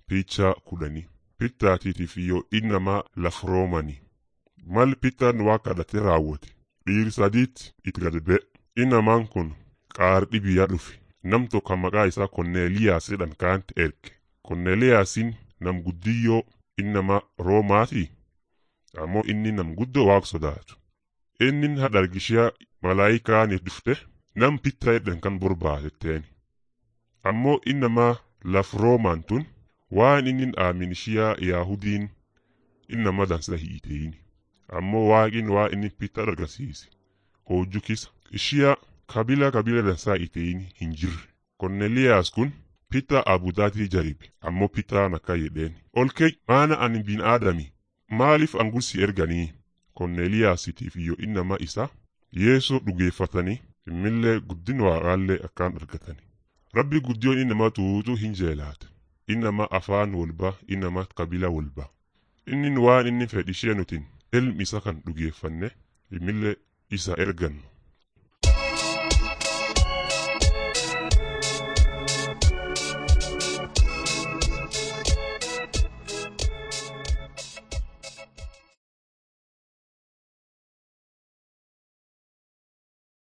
picha kudhanii pittaatiitiif yoo innamaa laf roomanii mal pittaan waa kadhate raawwate dhiiri sadiitti itti gad ba'e innamaan kun qaardhi biyyaa dhufe nam tokko maqaa isaa konneeliyaas jedhan kaanti erge konneeliyaasin nam guddiyyoo innama roomaatii ammoo inni nam guddoo waaq sodaatu innin hadhargishiyaa malaayikaani dhufte nam pitta jedhan kan borbaatetteeni ammoo innamaa laf roomaan tun waan innin aamin ishiyaa yaahudiin innama dansa hiiteeyini ammoo waaqin waa inni pitta argasiise hojju kisa ishiyaa kabila kabila dansaa iteeyini hin jirre konneliyaas kun pitta abudaatii jaribe ammoo pittaan akka jedheen olkee maana ani bin aadami maaliif angursi erganii konneliyaasitiif iyo innama isa yeesoo dhugeeffatanii immillee guddin waaqaallee akkaan argatani rabbi guddiyoon innama tuutu hin jeelaate innama afaan walba innama kabila walba innin waan inni fedhishee nutin ilmi isa kan dhugeeffanne immillee isa ergannu